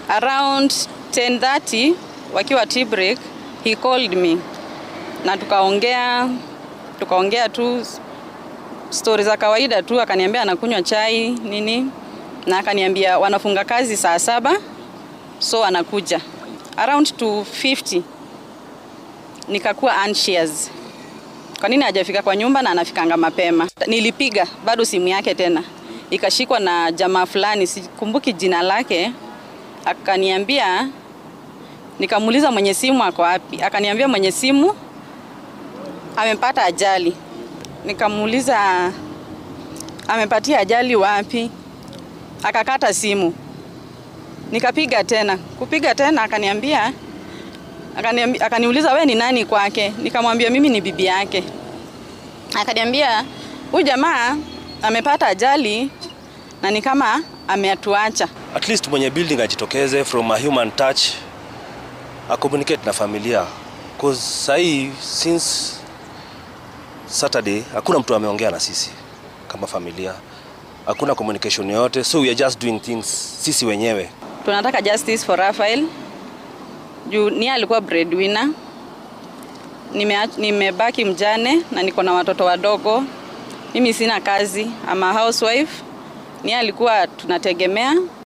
Around 10:30 wakiwa tea break, he called me na tukaongea tukaongea tu stori za kawaida tu, akaniambia anakunywa chai nini, na akaniambia wanafunga kazi saa saba so anakuja around 250 nikakuwa anxious kwa nini hajafika kwa nyumba na anafikanga mapema. Nilipiga bado simu yake tena ikashikwa na jamaa fulani, sikumbuki jina lake, akaniambia, nikamuuliza mwenye simu ako wapi, akaniambia mwenye simu amepata ajali. Nikamuuliza amepatia ajali wapi, akakata simu. Nikapiga tena, kupiga tena akaniambia Akaniambi- akaniuliza we ni nani kwake, nikamwambia mimi ni bibi yake. Akaniambia huyu jamaa amepata ajali na ni kama ameatuacha. at least mwenye building ajitokeze from a human touch a communicate na familia cause sahii since Saturday hakuna mtu ameongea na sisi kama familia, hakuna communication yoyote, so we are just doing things sisi wenyewe. Tunataka justice for Raphael juu ni alikuwa breadwinner. Nime, nimebaki mjane na niko na watoto wadogo. Mimi sina kazi, ama housewife. Ni alikuwa tunategemea